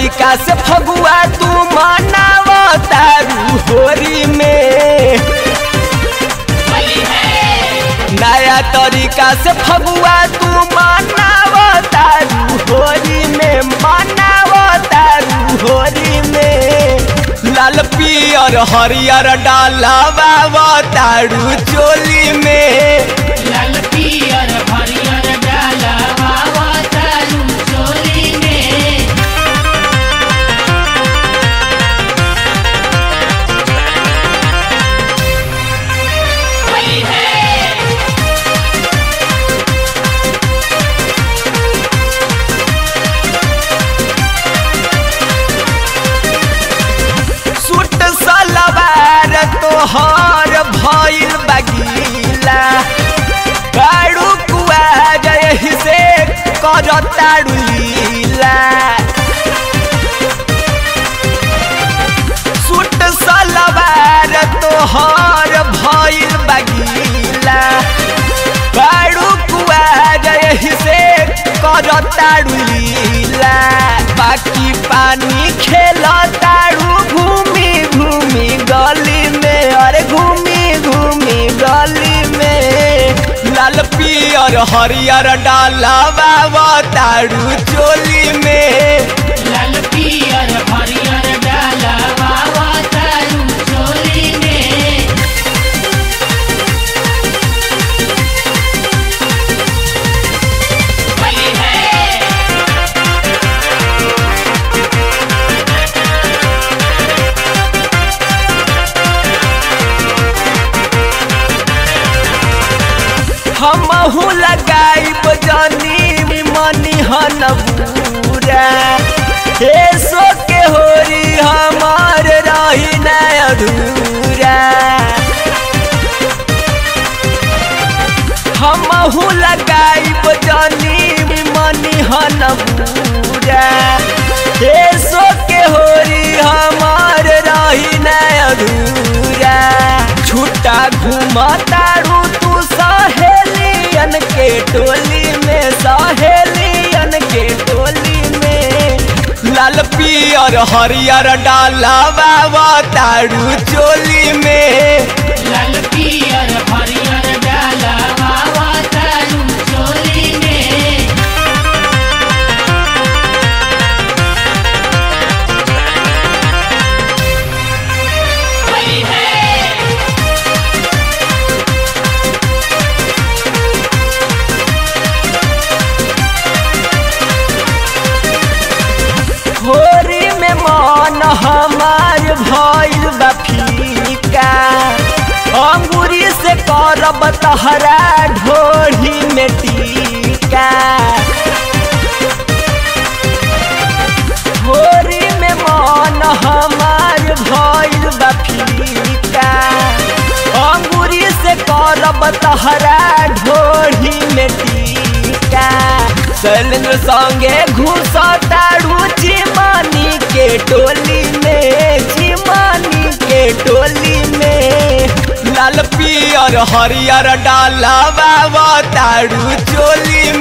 तरीका से फगुआ तू मनाव तारू होरी में नया तरीका से फगुआ तू मनाव तारू होरी में मनाव तारू होरी में लाल पियर हरियर डालावा तारू चोली में लाल पियर हरियर डाला बाबा तारू चोली में सूट सलवार तोहर भइल बगीला काड़ू कुआ जय से कर ताड़ू लीला सूट सलवार तोहर भइल बगीला काड़ू कुआ जय से कर ताड़ू लीला बाकी पानी खेल ताड़ू घूमी घूमी गली में अरे घूमी घूमी गली में लाल पियर हरियर डालावा ताड़ू चोली में लाल पियर हरियर डाला बाबा तारू चोली में हमहू लगाई बजानी मनी हन पूरा हे सो के होरी हमार रही न अधूरा हमहू लगाई बजानी मनी हन पूरा हे सो के होरी हमार रही न अधूरा छुट्टा घुमतारू तू सहेलियन के टोली में सहेलियन के टोली में लाल पियर हरियर डालावा तारू चोली में लाल पियर हरियर डाला बाबा तारू चोली में होरी में मन हमार भइल बा फीका अंगूरी से करब तहरा ढोढ़ी में टीका होरी में मन हमार भइल बा फीका अंगूरी से करब तहरा ढोढ़ी में टीका शैलेंद्र संगे घुसतारू चिमानी के टोली में चिमानी के टोली में लाल पियर हरियर डालावा तारू चोली